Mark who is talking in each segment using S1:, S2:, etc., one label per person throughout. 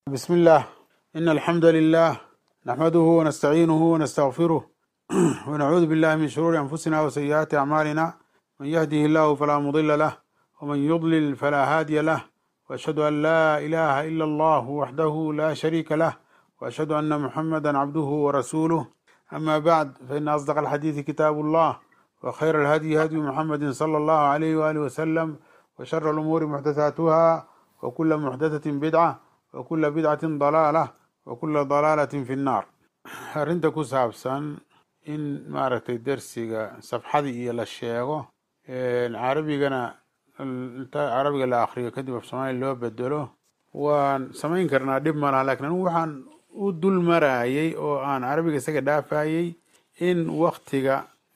S1: بسم الله إن الحمد لله نحمده ونستعينه ونستغفره ونعوذ بالله من شرور أنفسنا وسيئات أعمالنا من يهده الله فلا مضل له ومن يضلل فلا هادي له وأشهد أن لا إله إلا الله وحده لا شريك له وأشهد أن محمدا عبده ورسوله أما بعد فإن أصدق الحديث كتاب الله وخير الهدي هدي محمد صلى الله عليه وآله وسلم وشر الأمور محدثاتها وكل محدثة بدعة وكل بدعة ضلالة وكل ضلالة في النار arrinta ku saabsan in maaragtay dersiga safxadii iyo la sheego carabigana inta carabiga la akriyo kadib af soomaaliya loo bedelo waan samayn karnaa dhib ma laha lakin anigu waxaan u dul marayay oo aan carabiga isaga dhaafayay in waktiga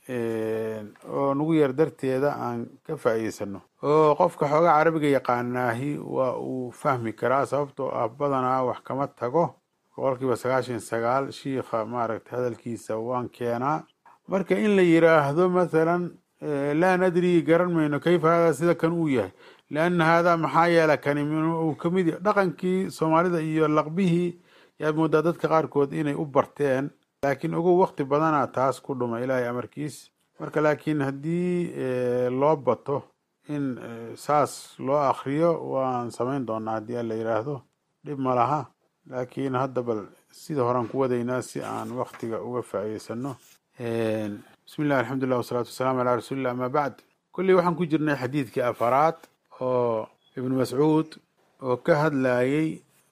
S1: oo nagu yar darteeda aan ka faa'iidsano oo qofka xoogaa carabiga yaqaanaahi waa uu fahmi karaa sababtoo ah badanaa wax kama tago boqol kiiba sagaashan sagaal shiikha maaragtay hadalkiisa waan keenaa marka in la yiraahdo mathalan laa nadri garan mayno kayfa hada sida kan uu yahay lianna haadaa maxaa yeela kani uu kamid yahay dhaqankii soomaalida iyo laqbihii yaad moodaa dadka qaarkood inay u barteen laakiin ugu wakti badana taas ku dhuma ilaahay amarkiis marka laakiin haddii loo bato in saas loo akriyo waan samayn doonaa haddii alla yiraahdo dhib ma laha laakiin hadda bal sida horean ku wadaynaa si aan waktiga uga faa'iidsano bismi llah alxamdulilah wasalaatu wasalaamu calaa rasuulillah ama bacd kolley waxaan ku jirnay xadiidkii afaraad oo ibnu mascuud oo ka hadlayay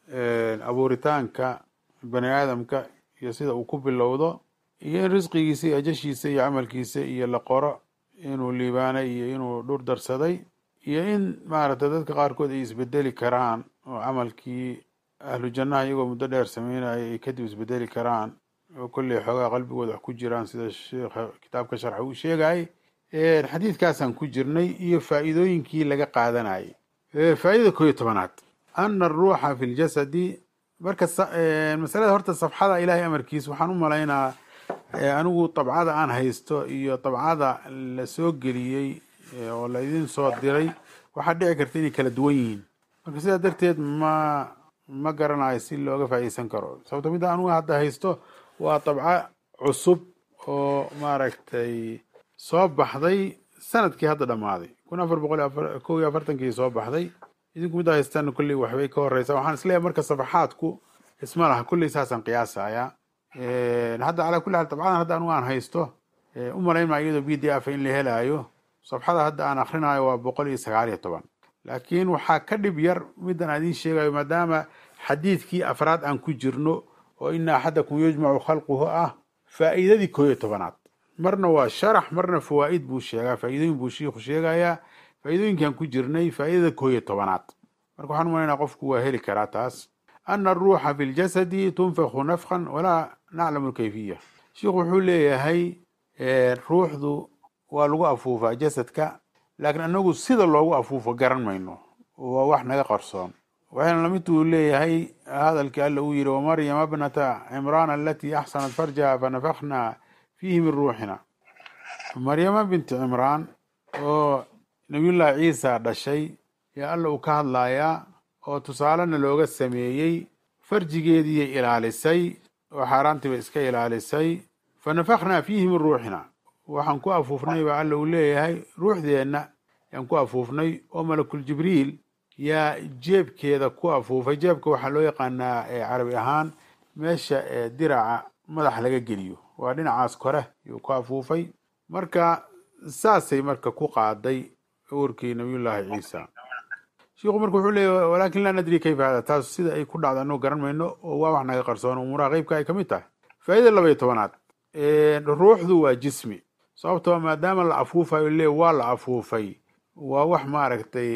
S1: abuuritaanka bani aadamka iyo sida uu ku bilowdo iyo in risqigiisa iyo ajashiisa iyo camalkiisa iyo la qoro inuu liibaanay iyo inuu dhur darsaday iyo in maaragtay dadka qaarkood ay isbedeli karaan oo camalkii ahlu jannaha iyagoo muddo dheer sameynaya ay kadib isbedeli karaan oo kolley xoogaa qalbigooda wax ku jiraan sida sheikha kitaabka sharxa uu sheegayay xadiidkaasaan ku jirnay iyo faa'iidooyinkii laga qaadanayay faa'idada koo iyo tobanaad ana aruuxa fi ljasadi marka masalada horta safxada ilaahay amarkiis waxaan u malaynaa anigu dabcada aan haysto iyo dabcada la soo geliyey oo la idin soo diray waxaa dhici karta inay kala duwan yihiin marka sidaa darteed ma ma garanayo si looga faa'iideysan karo sababto midda anugu hadda haysto waa dabco cusub oo maaragtay soo baxday sanadkii hadda dhammaaday kun afar boqol kow iyo afartankii soo baxday idinku midda haystaan kolley waxbay ka horeysaa waxaan isleeyahay marka safaxaadku isma laha kolley saasaan qiyaasaya hadda calaa kulli xaal dabcadan hadda anugu aan haysto u malayn maa iyadoo b d f in la helaayo safxada hadda aan akrinayo waa boqol iyo sagaal iyo toban laakiin waxaa ka dhib yar middan aan idiin sheegayo maadaama xadiidkii afraad aan ku jirno oo ina axadakum yujmacu khalquhu ah faa'iidadii koo iyo tobanaad marna waa sharax marna fawaa'id buu sheegaa faa'iidooyin buu shiikhu sheegayaa faa'iidooyinkaan ku jirnay faa'idada koo iyo tobanaad marka waxaan umalaynaa qofku waa heli karaa taas ana aruuxa fi ljasadi tunfakhu nafkan walaa naclamu lkayfiya shiikhu wuxuu leeyahay ruuxdu waa lagu afuufaa jasadka laakiin anagu sida loogu afuufo garan mayno waa wax naga qarsoon waxayna lamid uu leeyahay hadalkii alla uu yihi wamaryama bnata cimraan alatii axsanat farjaha fanafakna fiihi min ruuxina maryama binti cimraan oo nabiyullahi ciisa dhashay yaa alla uu ka hadlayaa oo tusaalena looga sameeyey farjigeediiyay ilaalisay oo xaaraantiiba iska ilaalisay fanafaknaa fiihi min ruuxina waxaan ku afuufnay baa alla uu leeyahay ruuxdeenna yaan ku afuufnay oo malakul jibriil yaa jeebkeeda ku afuufay jeebka waxaa loo yaqaanaa carabi ahaan meesha diraca madax laga geliyo waa dhinacaas kore yuu ku afuufay marka saasay marka ku qaaday uurkii nabiyullaahi ciisa shiikhu marka wuxuu leeyahy walaakin laa nadri kayfa hada taas sida ay ku dhacda anuu garan mayno oo waa wax naga qarsoon umuuraha qeybka ay kamid tahay faa'ida laba iyo tobanaad ruuxdu waa jismi sababtoo maadaama la afuufayo le waa la afuufay waa wax maaragtay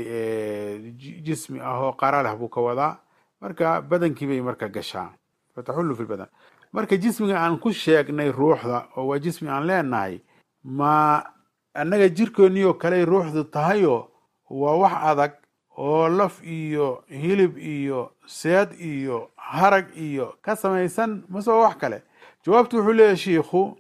S1: jismi ah oo qara leh buu ka wadaa marka badankii bay marka gashaa fataxullu fi badan marka jismiga aan ku sheegnay ruuxda oo waa jismi aan leenahay ma annaga jirkooniyo kaley ruuxdu tahayo waa wax adag oo laf iyo hilib iyo seed iyo harag iyo ka samaysan mase waa wax kale jawaabtu wuxuu leeyahay shiikhu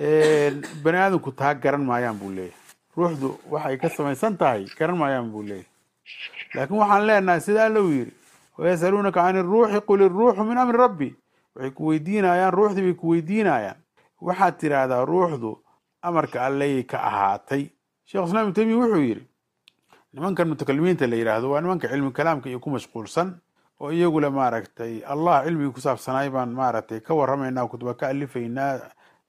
S1: bani aadamku taa garan maayaan buu leeyahay ruuxdu waxay ka samaysan tahay garan maayaan buu leeyahay laakiin waxaan leenahay sida alla uu yidhi wayasaluunaka can iruuxi qul iruuxu min amri rabbi waxay ku weydiinayaan ruuxdii bay ku weydiinayaan waxaad tidhaahdaa ruuxdu amarka alleyay ka ahaatay shekh islam ibn taymiya wuxuu yidhi nimankan mutakalimiinta la yidhaahdo waa nimanka cilmi kalaamka iyo ku mashquulsan oo iyagule maaragtay allah cilmigii ku saabsanaay baan maaragtay ka warramaynaa kutuba ka alifaynaa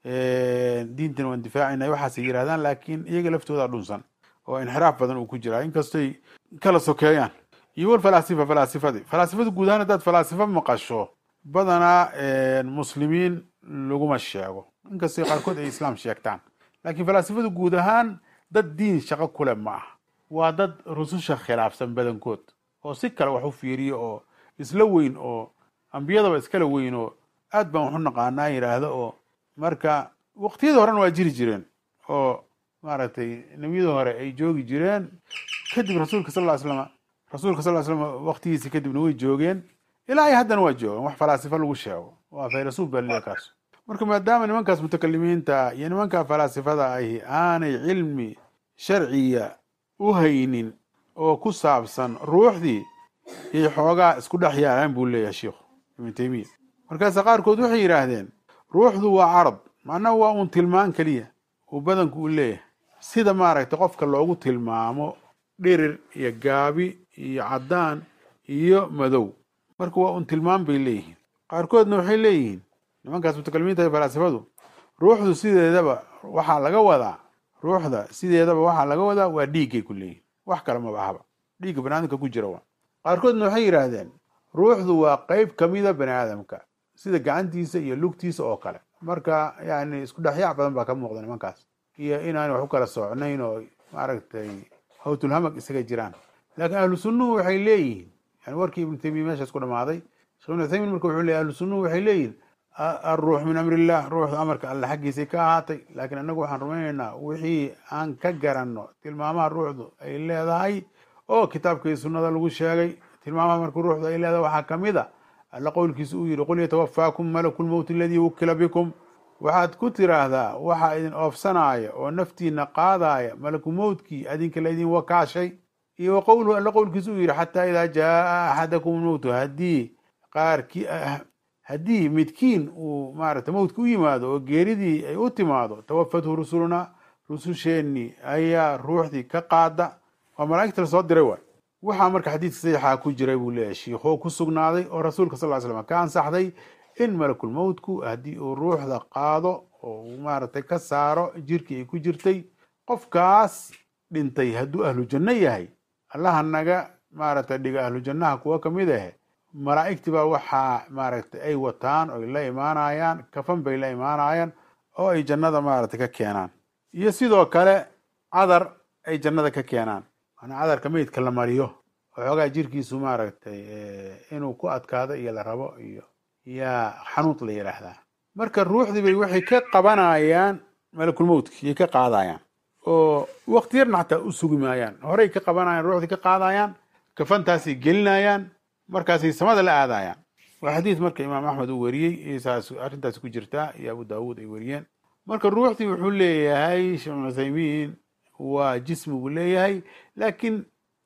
S1: diintan waan difaacayna waxaasay yidhahdaan laakiin iyaga laftooda dhunsan oo inxiraaf badan uu ku jiraa inkastoy kala sokeeyaan iyo wal falaasifa falaasifadii falaasifada guud ahaan haddaad falaasifo maqasho badanaa muslimiin laguma sheego inkastay qaarkood ay islaam sheegtaan laakiin falaasifadu guud ahaan dad diin shaqo kule ma ah waa dad rususha khilaafsan badankood oo si kale wax u fiiriyo oo isla weyn oo ambiyadaba iskala weyn oo aad baan waxu naqaanaa yidhaahdo oo marka waqtiyada horena waa jiri jireen oo maaragtay nebiyada hore ay joogi jireen kadib rasuulka sal ly slam rasuulka sal ly slam waqtigiisi kadibna way joogeen ilaa iyo haddana waa joogaan wax falaasifo lagu sheego waa faylasuuf baa leeya kaas marka maadaama nimankaas mutakalimiinta iyo nimankaa falaasifada ahi aanay cilmi sharciya u haynin oo ku saabsan ruuxdii yay xoogaa isku dhex yaalaan buu leeyahay sheikhu ibnu taymiya markaase qaarkood waxay yidhaahdeen ruuxdu waa carad macnaha waa uun tilmaan keliya uu badanku u leeyahay sida maaragtay qofka loogu tilmaamo dhirir iyo gaabi iyo caddaan iyo madow marka waa un tilmaan bay leeyihiin qaarkoodna waxay leeyihiin nimankaas mutakalimiinta iyo falaasifadu ruuxdu sideedaba waxaa laga wadaa ruuxda sideedaba waxaa laga wadaa waa dhiiggay ku leeyihin wax kale maba ahaba dhiigga bani aadamka ku jira waa qaarkoodna waxay yidhaahdeen ruuxdu waa qeyb kamida bani aadamka sida gacantiisa iyo lugtiisa oo kale marka yani isku dhexyaac badan baa ka muuqda nimankaas iyo inaanay wax u kala socnayn oo maaragtay hawtulhamag isaga jiraan laakiin ahlu sunnuhu waxay leeyihiin yani warkii ibnu taymiya meeshaas ku dhamaaday shekh ibnu uthaymin marka wuxuu leeyahy ahlu sunnuhu waxay leeyihin alruux min amri illah ruuxdu amarka alle xaggiisay ka ahaatay laakiin annagu waxaan rumaynaynaa wixii aan ka garanno tilmaamaha ruuxdu ay leedahay oo kitaabka iyo sunnada lagu sheegay tilmaamaha marka ruuxdu ay leedahay waxaa kamid a alla qowlkiisa uu yihi qul yatawafaakum malaku lmowti aladii wukila bikum waxaad ku tiraahdaa waxaa idin oofsanaaya oo naftiina qaadaaya malaku mowtkii adinka laydin wakaashay iyo wa qowluhu alla qowlkiisa uu yihi xataa idaa jaa axadakum lmowtu haddii qaarkii haddii midkiin uu maaragtay mowtka u yimaado oo geeridii ay u timaado tawafathu rusulunaa rususheenii ayaa ruuxdii ka qaada waa malaa'igta lasoo diray waay waxaa marka xadiidka saxiixaa ku jiray buu leeyahay shiikhoo ku sugnaaday oo rasuulka sal ly slam ka ansaxday in malakulmowtku haddii uu ruuxda qaado oo uu maaragtay ka saaro jirkii ay ku jirtay qofkaas dhintay hadduu ahlu janno yahay allaha naga maaragtay dhiga ahlu jannaha kuwa kamid ahe malaa'igtii baa waxaa maaragtay ay wataan oy la imaanayaan kafan bay la imaanayaan oo ay jannada maaragtay ka keenaan iyo sidoo kale cadar ay jannada ka keenaan manaa cadarka meydka la mariyo oo xoogaa jirkiisu maaragtay inuu ku adkaado iyo la rabo iyo yaa xanuud la yidhaahdaa marka ruuxdii bay waxay ka qabanayaan malakulmowtki yay ka qaadayaan oo wakti yarna xataa u sugi maayaan horey ka qabanayaan ruuxdii ka qaadayaan kafantaasay gelinayaan markaasay samada la aadayaan waa xadiid marka imaam axmed uu weriyey saas arrintaasi ku jirtaa iyo abu daawuud ay weriyeen marka ruuxdii wuxuu leeyahay sheekh ibn uthaymiin waa jismi buu leeyahay laakiin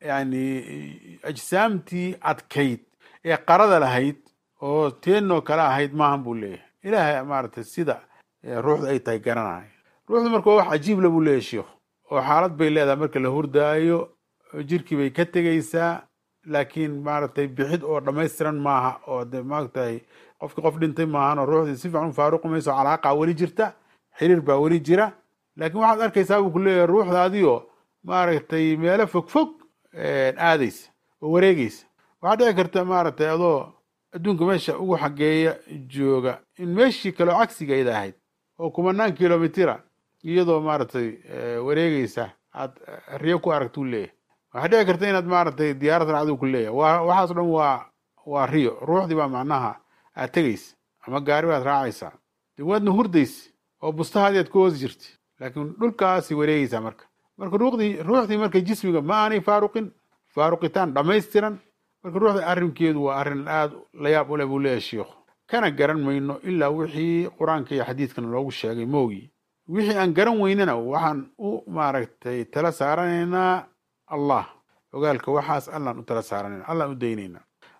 S1: yani ajsaamtii adkayd ee qarada lahayd oo teenoo kale ahayd maahan buu leeyahay ilaahay maaragtay sida ruuxdu ay tahay garanaya ruuxdu marka waa wax cajiibla buu leeyahay sheikhu oo xaalad bay leedahay marka la hurdaayo jirkii bay ka tegeysaa laakiin maaragtay bixid oo dhammaystiran maaha oo de maaragtay qofki qof dhintay maahan oo ruuxdii si fiican u faaruqi mayso calaaqa weli jirta xiriir baa weli jira laakiin waxaad arkaysaa buu ku leeyahay ruuxda adigoo maaragtay meelo fog fog aadaysa oo wareegeysa waxaa dhici karta maaragtay adoo adduunka meesha ugu xageeya jooga in meeshii kaleo cagsigeeda ahayd oo kumanaan kilomitira iyadoo maaragtay wareegeysa aad riyo ku aragtuu leeyahay waxaa dhici karta inaad maaragtay diyaarad raacduu ku leeyahay wa waxaas dhan waa waa riyo ruuxdii baa macnaha aad tegeysa ama gaari baad raacaysaa de waadna hurdaysa oo bustahaadii aad ku hoos jirta laakiin dhulkaasay wareegeysaa marka marka ruuxdii ruuxdii marka jismiga ma aanay faaruqin faaruqitaan dhammaystiran marka ruuxda arrinkeedu waa arrin aada la yaab u leh buu leeyahay shiikhu kana garan mayno ilaa wixii qur-aanka iyo xadiidkana loogu sheegay moogi wixii aan garan weynana waxaan u maaragtay tala saaranaynaa allah ogaalka waxaas allaan u tala saaranayna allaan u daynaynaa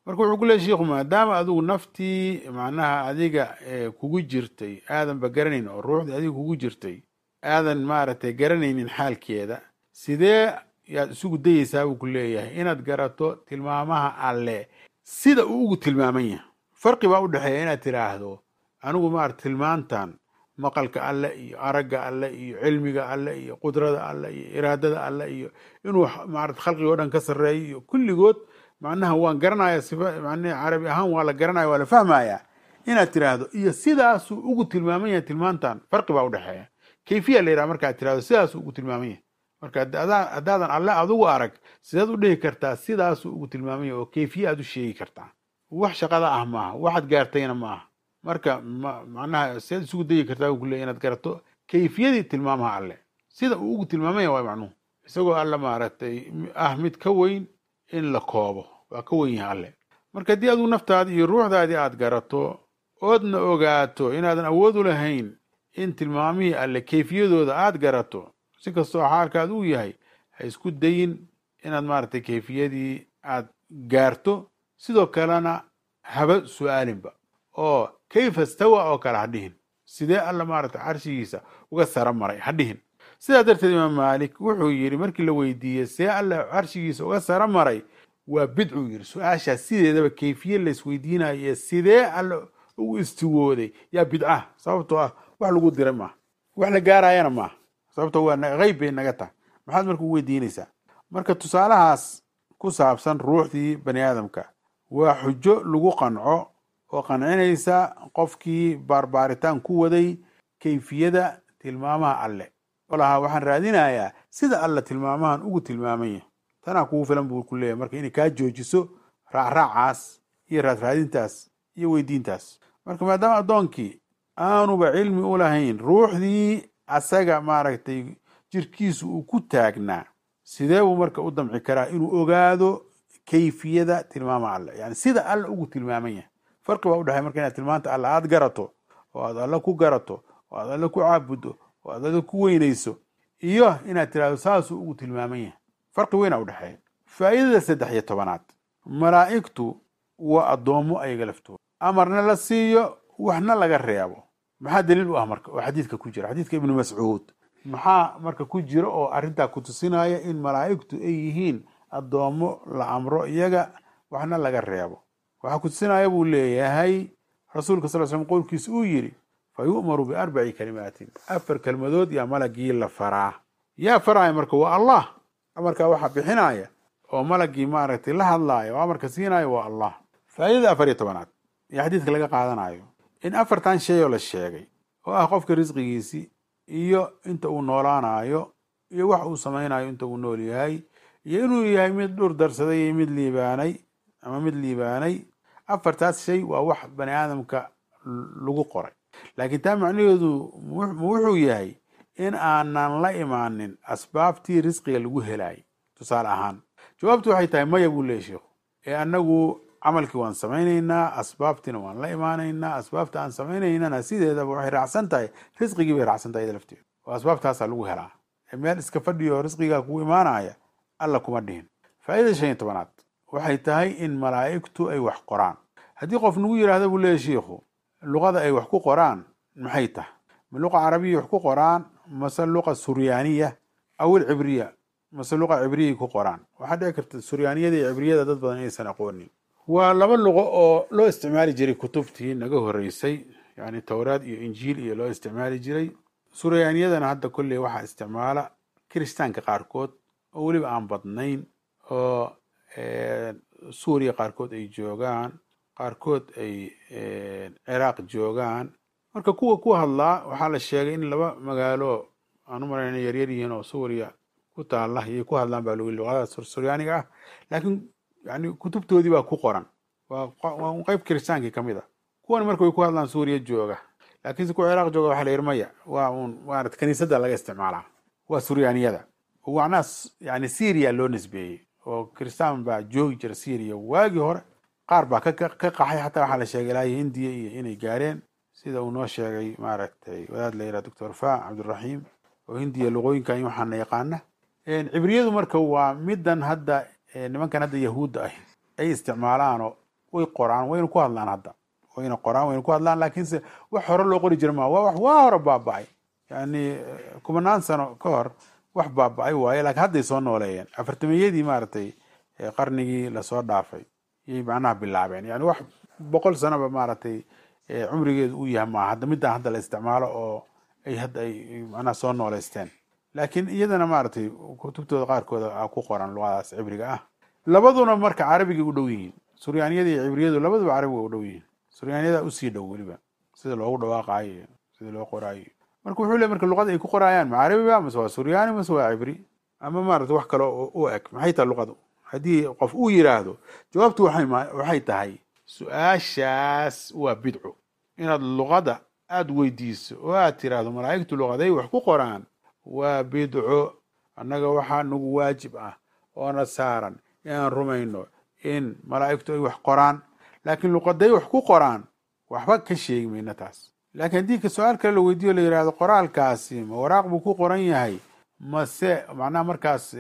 S1: marka wuxuu ku leey shiikhu maadaama adigu naftii macnaha adiga kugu jirtay aadanba garanayn oo ruuxdii adiga kugu jirtay aadan maaragtay garanaynin xaalkeeda sidee yaad isugu dayeysaa buu ku leeyahay inaad garato tilmaamaha alle sida uu ugu tilmaaman yahay farqi baa u dhexeeya inaad tiraahdo anigu maarata tilmaantan maqalka alle iyo aragga alle iyo cilmiga alle iyo qudrada alle iyo iraadada alle iyo inuu maarata khalqiga o dhan ka sarreeyo iyo kulligood macnaha waan garanaya sifa macnaha carabi ahaan waa la garanaya waa la fahmaya inaad tiraahdo iyo sidaasuu ugu tilmaaman yahay tilmaantan farqi baa u dhexeeya kayfiya la yidhaha markaad tirahdo sidaasuu ugu tilmaaman yahay marka haddaadan alle adugu arag sideed u dhihi kartaa sidaasuu ugu tilmaaman yahay oo kayfiye aad u sheegi kartaa wax shaqada ah maaha waxaad gaartayna ma aha marka macnaha sideed isugu dayi kartaa u kuleey inaad garato kayfiyadii tilmaamaha alle sida uu ugu tilmaamaya waa macnuhu isagoo alle maaragtay ah mid ka weyn in la koobo waa ka weyn yahay alle marka haddii adigu naftaadi iyo ruuxdaadii aad garato oodna ogaato inaadan awood u lahayn in tilmaamihii alle kayfiyadooda aad garato si kastoo xaalkaad uu yahay ha isku dayin inaad maaragtay kayfiyadii aad gaarto sidoo kalena haba su-aalinba oo kayfa stawa oo kale ha dhihin sidee alla maaragtay carshigiisa uga sara maray ha dhihin sidaa darteed imaam maalik wuxuu yidhi markii la weydiiyey see alla carshigiisa uga sara maray waa bidcuu yidhi su-aashaas sideedaba kayfiye laysweydiinayo ee sidee alla ugu istiwooday yaa bidca sababtoo ah wax lagu diray maaha wax la gaarayana maaha sababto waa hayb bay naga tahay maxaad marka u weydiinaysaa marka tusaalahaas ku saabsan ruuxdii bani aadamka waa xujo lagu qanco oo qancinaysa qofkii baarbaaritaan ku waday kayfiyada tilmaamaha alle oo lahaa waxaan raadinayaa sida alle tilmaamahan ugu tilmaaman yahay tanaa kugu filan buu ku leeyahy marka inay kaa joojiso raacraacaas iyo raadraadintaas iyo weydiintaas marka maadaama addoonkii aanuba cilmi u lahayn ruuxdii asaga maaragtay jirkiisu uu ku taagnaa sidee buu marka u damci karaa inuu ogaado kayfiyada tilmaama alle yani sida alle ugu tilmaaman yahay farqi baa u dhexey marka inaad tilmaanta alle aad garato oo aad alle ku garato oo aad alle ku caabuddo oo aad alle ku weynayso iyo inaad tirahdo saasuu ugu tilmaaman yahay farqi weynaa u dhexeeya faa'iidada saddex iyo tobanaad malaa'igtu waa addoommo ayaga laftooda amarna la siiyo waxna laga reebo maxaa daliil u ah marka oo xadiidka ku jira xadiidka ibnu mascuud maxaa marka ku jira oo arrintaa ku tusinaya in malaa'igtu ay yihiin addoommo la amro iyaga waxna laga reebo waxaa ku tusinaya buu leeyahay rasuulka sal slm qowlkiisa uu yidhi fa yu'maru biarbaci kalimaatin afar kelmadood yaa malagii la faraa yaa faraya marka waa allah amarkaa waxaa bixinaya oo malagii maaragtay la hadlaaya oo amarka siinaya waa allah faa'iidada afar iyo tobanaad iyo xadiidka laga qaadanayo in afartan shay oo la sheegay oo ah qofka risqigiisii iyo inta uu noolaanayo iyo wax uu samaynayo inta uu nool yahay iyo inuu yahay mid dhur darsaday iyo mid liibaanay ama mid liibaanay afartaas shay waa wax bani aadamka lagu qoray laakiin taa macnaheedu ma wuxuu yahay in aanan la imaanin asbaabtii risqiga lagu helaayay tusaale ahaan jawaabtu waxay tahay maya buu leeyay sheikhu ee annagu camalkii waan samaynaynaa asbaabtiina waan la imaanaynaa asbaabta aan samaynaynana sideedaba waxay raacsan tahay risqigii bay raacsan tahay lafteeda oo asbaabtaasaa lagu helaa ee meel iska fadhiyo risqigaa kugu imaanaya alla kuma dhihin faa'idada shan iyo tobanaad waxay tahay in malaa'igtu ay wax qoraan haddii qof nagu yidhaahda buu leeyahy shiikhu luqada ay wax ku qoraan maxay tahay ma luqa carabiya wax ku qoraan mase luqa suryaaniya aw ilcibriya mase luqa cibriyay ku qoraan waxaa dhici karta suryaaniyada iyo cibriyada dad badan inaysan aqoonin waa laba luqo oo loo isticmaali jiray kutubtii naga horeysay yani towraad iyo injiil iyo loo isticmaali jiray suryaaniyadana hadda kolley waxaa isticmaala kiristaanka qaarkood oo weliba aan badnayn oo suuriya qaarkood ay joogaan qaarkood ay ciraaq joogaan marka kuwa ku hadlaa waxaa la sheegay in laba magaalo aan u malayna yaryar yihiin oo suuriya ku taalla iyay ku hadlaan baa logi luqadaas suryaaniga ah laakiin yani kutubtoodii baa ku qoran waa qeyb kiristaankii ka mid a kuwan marka way ku hadlaan suuriya jooga laakiinse kuwa ciraaq jooga waxa la yidhi maya waa uun maarata kaniisadda laga isticmaalaa waa suryaaniyada macnaha yani syria loo nisbeeyey oo kiristaan baa joogi jira syria waagii hore qaar baa ka qaxay xataa waxaa la sheegay ilaa hindiya iyo inay gaareen sida uu noo sheegay maaragtay wadaad la yidhaha doctor fa cabdiraxiim oo hindiya luqooyinkan waxaana yaqaana cibriyadu marka waa midan hadda nimankan hadda yahuudda ah ay isticmaalaanoo way qoraan wayna ku hadlaan hadda wayna qoraan wayna ku hadlaan laakiinse wax hore loo qori jira maa waa wax waa hore baaba'ay yani kumanaan sano ka hor wax baaba'ay waaye lakiin hadday soo nooleeyeen afartamiyadii maaragtay qarnigii lasoo dhaafay yay macnaha bilaabeen yani wax boqol sanoba maaragtay cumrigeedu uu yahay maa hadda midaan hadda la isticmaalo oo ay hadda ay macnaha soo nooleysteen laakiin iyadana maaragtay kutubtooda qaarkooda ku qoran luqadaas cibriga ah labaduna marka carabigay u dhow yihiin suryaaniyada iyo cibriyadu labaduba carabiga u dhow yihiin suryaaniyada usii dhow weliba sida loogu dhawaaqaayo iyo sida loo qoraayo marka wuxuu le marka luqada ay ku qoraayaan ma carabiba mase waa suryaani mase waa cibri ama maarata wax kale u eg maxay tahay luqadu haddii qof uu yiraahdo jawaabtu waxay tahay su-aashaas waa bidco inaad luqada aada weydiiso oo aad tiraahdo malaa'igtu luqaday wax ku qoraan waa bidco annaga waxaa nagu waajib ah oona saaran inaan rumayno in malaa'igtu ay wax qoraan laakiin luqaday wax ku qoraan waxba ka sheegi mayno taas laakiin haddii ka su-aal kale la weydiiyo la yihahdo qoraalkaasi ma waraaq buu ku qoran yahay mase macnaha markaas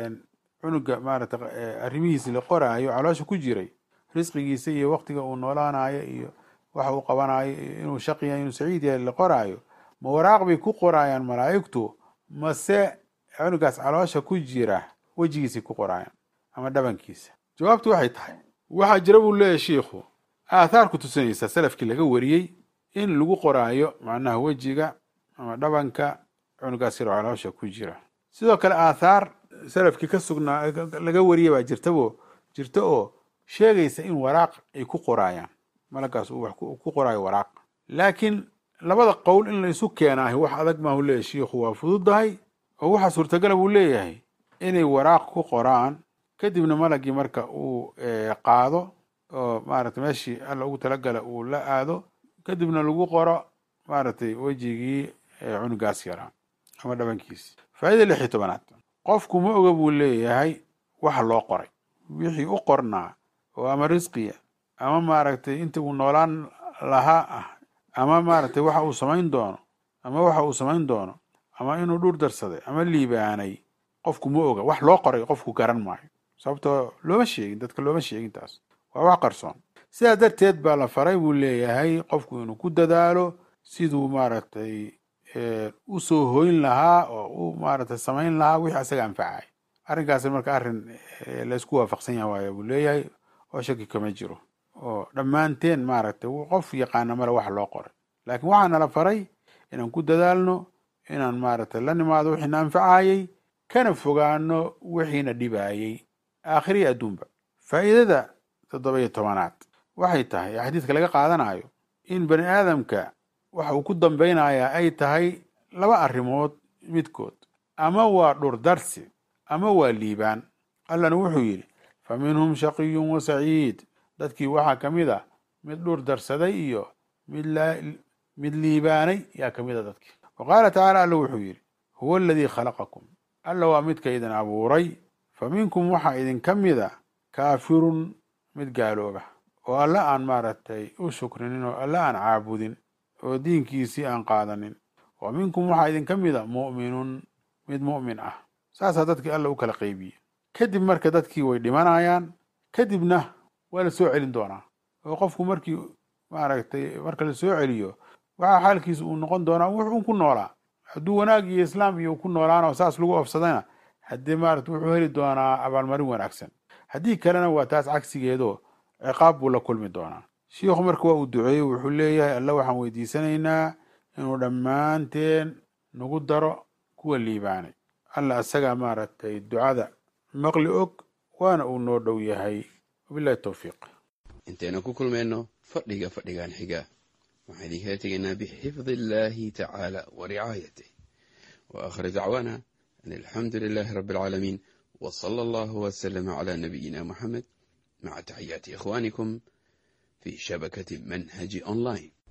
S1: cunuga maarata arrimihiisi la qoraayo caloosha ku jiray risqigiisa iyo waktiga uu noolaanayo iyo waxa uu qabanayo inuu shaqiya inuu saciid yahay la qoraayo ma waraaq bay ku qoraayaan malaa'igtu mase cunugaas caloosha ku jira wejigiisay ku qoraayaan ama dhabankiisa jawaabtu waxay tahay waxaa jira buu leeyahy shiikhu aathaar ku tusinaysa salafkii laga wariyey in lagu qoraayo macnaha wejiga ama dhabanka cunugaas yaro caloosha ku jira sidoo kale aathaar salafkii ka sugnaa laga wariyay baa jirtabo jirta oo sheegaysa in waraaq ay ku qoraayaan malagaas uu wax ku qoraayo waraaq laakiin labada qowl in la isu keenaahi wax adag maahu leeyahy shiikhu waa fududahay oo waxaa suurtagala buu leeyahay inay waraaq ku qoraan kadibna malagii marka uu qaado oo maaragtay meeshii alla ugu talagala uu la aado kadibna lagu qoro maaragtay wejigii cunugaas yaraa ama dhabankiisi faa'ida lix iyo tobanaad qofku ma oga buu leeyahay waxa loo qoray wixii u qornaa oo ama risqiya ama maaragtay inta uu noolaan lahaa ah ama maaragtay waxa uu samayn doono ama waxa uu samayn doono ama inuu dhur darsaday ama liibaanay qofku ma oga wax loo qoray qofku garan maayo sababtoo looma sheegin dadka looma sheegin taas waa wax qarsoon sidaa darteed baa la faray buu leeyahay qofku inuu ku dadaalo siduu maaragtay usoo hoyn lahaa oo u maaragtay samayn lahaa wixii asaga anfacay arrinkaasi marka arrin laysku waafaqsan yaha waaya buu leeyahay oo shaki kama jiro oo dhammaanteen maaragtay qof yaqaana male wax loo qoray laakiin waxaa nala faray inaan ku dadaalno inaan maaragtay la nimaado wixiina anfacayey kana fogaano wixiina dhibaayey aakhiriya adduunba faa'iidada toddoba iyo tobanaad waxay tahay xadiidka laga qaadanayo in bani aadamka waxa uu ku dambaynayaa ay tahay laba arrimood midkood ama waa dhurdarsi ama waa liibaan allana wuxuu yidhi fa minhum shaqiyun wa saciid dadkii waxaa ka mid a mid dhur darsaday iyo mid mid liibaanay yaa ka mid a dadkii wa qaala tacaala alla wuxuu yidhi huwa aladii khalaqakum alla waa midka idin abuuray fa minkum waxaa idinka mida kaafirun mid gaalooba oo alle aan maaragtay u shukrinin oo alle aan caabudin oo diinkiisii aan qaadanin wa minkum waxaa idinka mida mu'minun mid mu'min ah saasaa dadkii alla u kala qeybiye kadib marka dadkii way dhimanayaan kadibna waa la soo celin doonaa oo qofku markii maaragtay marka la soo celiyo waxaa xaalkiisa uu noqon doonaa wuxuu ku noolaa hadduu wanaag iyo islaam iyo ku noolaana oo saas lagu ofsadana haddii maarata wuxuu heli doonaa abaalmarin wanaagsan haddii kalena waa taas cagsigeedo ciqaab buu la kulmi doonaa shiikhu marka waa uu duceeyey wuxuu leeyahay alla waxaan weydiisanaynaa inuu dhammaanteen nagu daro kuwa liibaanay alla asagaa maaragtay ducada maqli og waana uu noo dhow yahay wabilahi towfiiq
S2: intaynu ku kulmayno fadhiga fadhigan xiga waxaan idinkala tegaynaa bixifdi illaahi tacaala wa ricaayatih wa aakhir dacwaana an alxamdu lilaahi rabbi alcaalamiin wa sala allahu wasalama calaa nabiyina moxamed maca taxiyaati ikhwaanikum fi shabakati manhaji online